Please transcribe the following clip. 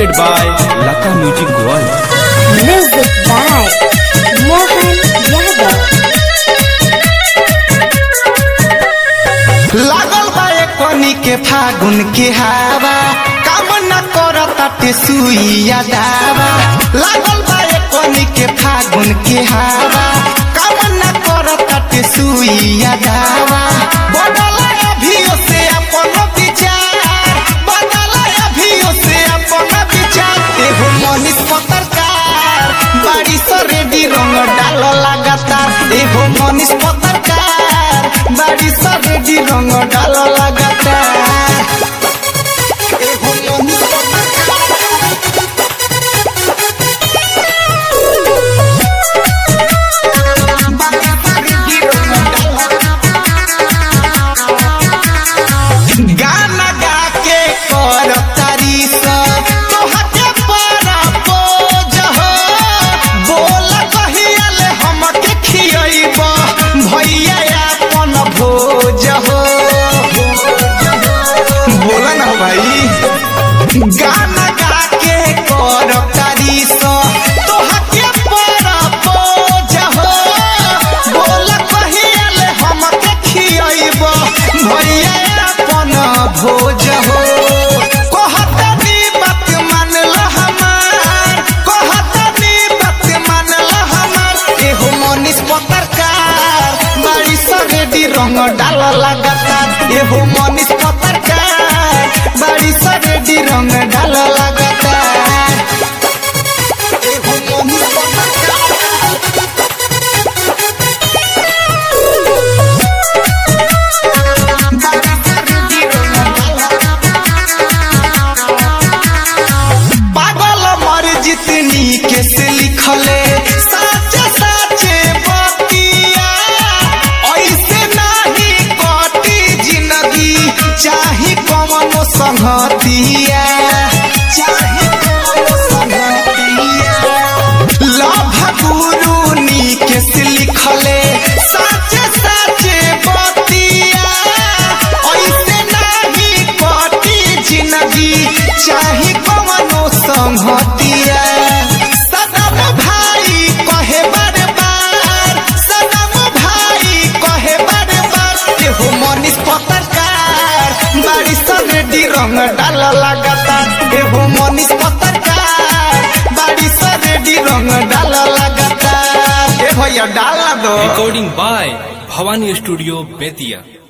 presented by Lata Music World. Music by Mohan Yadav. लागल बा कोनी के फागुन के हवा काम न करताटे सुइया दावा लागल बा कोनी के फागुन के हवा काम न करताटे सुइया दावा बदल अभियो से अपन विचार बदल अभियो से अपन विचार एगो मनीष पत्रकार बाड़ी से रेडी रंग डाल लगातार एगो मनीष पत्रकार बाड़ी से रेडी रंग डाल लगातार एगो मनीष गाना गा के कर तारीफ तोहके पर पोज हो बोल कहियल हमके खियब भैया अपन भोज हो बोला ना भाई गाना गा के कर तारीफ तोहके पर पोज हो बोल कहियल हमके खियब भैया अपन भोज हो कहतनी बात मानल हमार कहतनी बात मानल हमार एहो मनीष पत्रकार बाड़ी सरेडी रंग डाल लगातार एहो मनीष पत्रकार बाड़ी सरेडी रंग डाल लगातार एहो मनीष पत्रकार पागल मर जितनी के से लिखले साचे साचे बतिया ऐसे नहीं कटी जिंदगी चाही कमनो संगतिया चाही कमनो संगतिया लभ गुरु नी के से लिखले साचे साचे बतिया ऐसे नहीं कटी जिंदगी चाही कवनो संगतिया सनम भाई कहे बार बार सनम भाई कहे बार बार एहो मनीष पत्रकार बाड़ी सरेडी रंग डाल लगातार एहो मनीष पत्रकार बाड़ी सरेडी रंग डाल लगातार ए भैया डाल दो Recording by Bhavani Studio, Betia.